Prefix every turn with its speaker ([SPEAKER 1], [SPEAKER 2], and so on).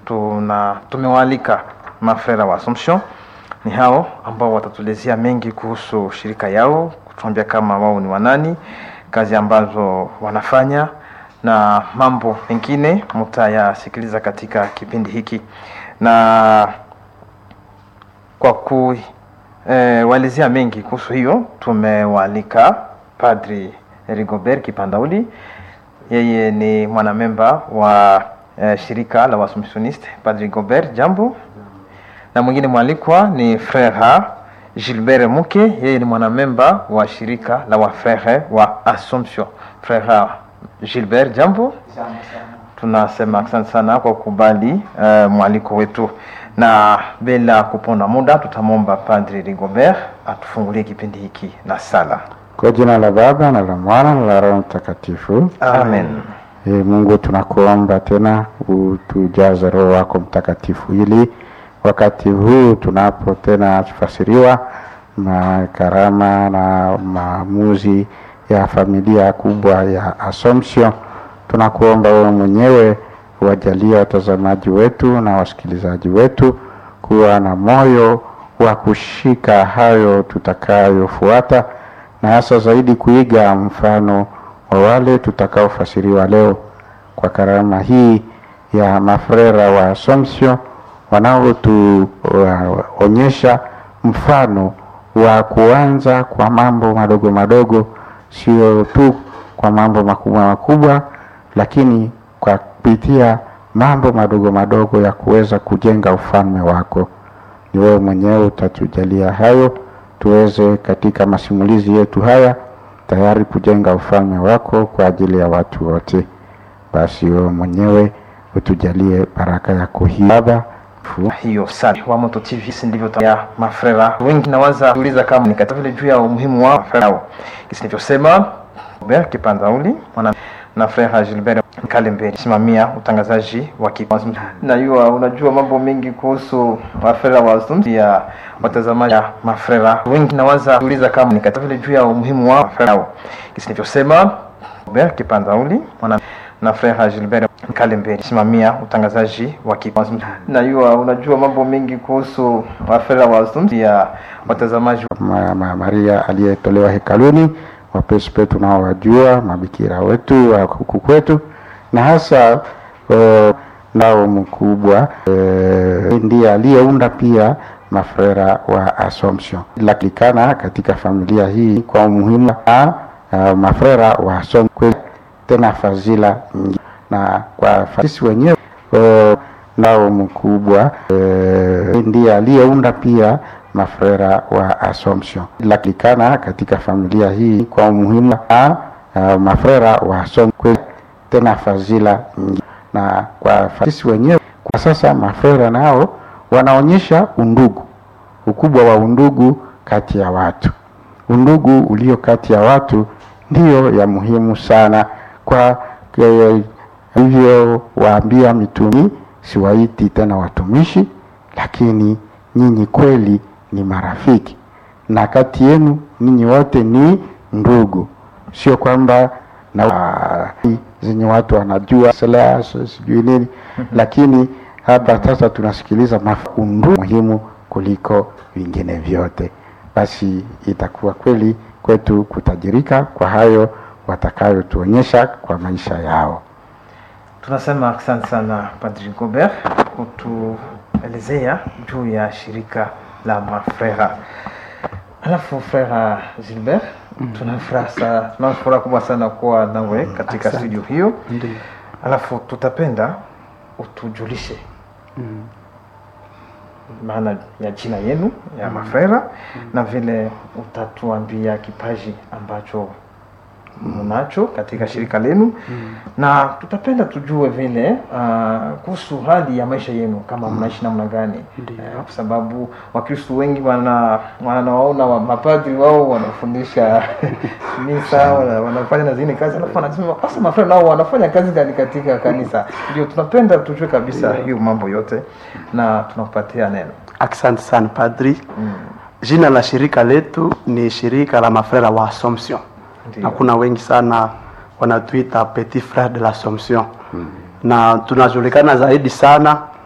[SPEAKER 1] tuna tumewaalika mafrera wa Assumption. Ni hao ambao watatuelezea mengi kuhusu shirika yao, kutuambia kama wao ni wanani, kazi ambazo wanafanya na mambo mengine mtayasikiliza katika kipindi hiki, na kwa kuwaelezea mengi kuhusu hiyo tumewaalika Padri Rigobert Kipandauli. Yeye ni mwanamemba wa eh, shirika la Waassumptioniste. Padri Rigobert, jambo. Na mwingine mwalikwa ni Frere Gilbert Muke, yeye ni mwanamemba wa shirika la wafrere wa Assumption. Frere Gilbert, jambo. Tunasema asante sana kwa kukubali uh, mwaliko wetu, na bila kuponda muda tutamwomba Padri Rigobert atufungulie kipindi hiki na sala.
[SPEAKER 2] Kwa jina la Baba na la Mwana na la Roho Mtakatifu.
[SPEAKER 1] Amen.
[SPEAKER 2] E, Mungu tunakuomba tena utujaze Roho wako Mtakatifu ili wakati huu tunapo tena tufasiriwa na karama na maamuzi ya familia kubwa ya Assumption, tunakuomba wewe mwenyewe wajalie watazamaji wetu na wasikilizaji wetu kuwa na moyo wa kushika hayo tutakayofuata na hasa zaidi kuiga mfano wa wale tutakaofasiriwa leo kwa karama hii ya mafrera wa Assumption wanaotuonyesha mfano wa kuanza kwa mambo madogo madogo, sio tu kwa mambo makubwa makubwa, lakini kwa kupitia mambo madogo madogo ya kuweza kujenga ufalme wako. Ni wewe mwenyewe utatujalia hayo tuweze katika masimulizi yetu haya tayari kujenga ufalme wako kwa ajili ya watu wote. Basi wewe mwenyewe utujalie baraka yako hii Baba.
[SPEAKER 1] hiyo sana wa Moto TV si ndivyo ta- ya mafrera wengi nawaza kuuliza kama ni katika vile juu ya umuhimu wa mafrera hao. Kisi nilivyosema Robert Kipanzauli mwana na frera Gilbert Kalemberi simamia utangazaji wa kipindi. Najua unajua mambo mengi kuhusu mafrera wa Assumption ya watazamaji ya mafrera wengi nawaza kuuliza kama ni katika vile juu ya umuhimu wa mafrera hao. Kisi nilivyosema Robert Kipanzauli mwana na frera Gilbert Kalemberi simamia utangazaji wa kipindi. Najua unajua mambo mengi kuhusu mafrera wa Assumption ya watazamaji
[SPEAKER 2] Ma, ma, Maria aliyetolewa hekaluni, wapesi wetu nao wajua, mabikira wetu wa huku kwetu, na hasa uh, nao mkubwa uh, ndiye aliyeunda pia mafrera wa Assumption. Lakilikana katika familia hii kwa umuhimu wa uh, mafrera wa Assumption kweli, tena fadhila nyingi na kwa fa- sisi wenyewe uh, nao mkubwa uh, ndiye aliyeunda pia mafrera wa Assumption. Lakilikana katika familia hii kwa umuhimu wa uh, mafrera wa Assumption kweli, tena fadhila nyingi na kwa fa- sisi wenyewe kwa sasa mafrera nao wanaonyesha undugu, ukubwa wa undugu kati ya watu. Undugu ulio kati ya watu ndiyo ya muhimu sana kwa kwa- hivyo waambia mitumi, siwaiti tena watumishi, lakini nyinyi kweli ni marafiki, na kati yenu ninyi wote ni ndugu, sio kwamba na zenye watu wanajua silaha si- sijui nini, lakini hapa sasa tunasikiliza maf- undugu muhimu kuliko vingine vyote. Basi itakuwa kweli kwetu kutajirika kwa hayo watakayotuonyesha kwa maisha yao.
[SPEAKER 1] Tunasema asante sana Padri Gobert kutuelezea juu ya shirika la mafrera. Alafu frera Gilbert, tuna furaha sa- tuna furaha kubwa sana kuwa nawe katika
[SPEAKER 3] Asante.
[SPEAKER 1] studio hiyo.
[SPEAKER 3] Ndiyo.
[SPEAKER 1] Alafu tutapenda utujulishe maana ya jina yenu ya mafrera na vile utatuambia kipaji ambacho mnacho katika shirika lenu na tutapenda tujue vile uh, kuhusu hali ya maisha yenu kama mnaishi namna gani
[SPEAKER 3] Ndiyo.
[SPEAKER 1] Eh, kwa sababu wakristu wengi wana wanawaona wa, mapadri wao wanafundisha misa wana, wanafanya na zingine kazi alafu wanasema sasa mafrera nao wanafanya kazi gani katika kanisa ndio tunapenda tujue kabisa hiyo mambo yote na tunakupatia neno
[SPEAKER 3] Asante sana padri. Jina la shirika letu ni shirika la mafrera wa Assumption,
[SPEAKER 1] Ndiyo.
[SPEAKER 3] na kuna wengi sana wanatuita petit frere de l'Assomption na tunajulikana zaidi sana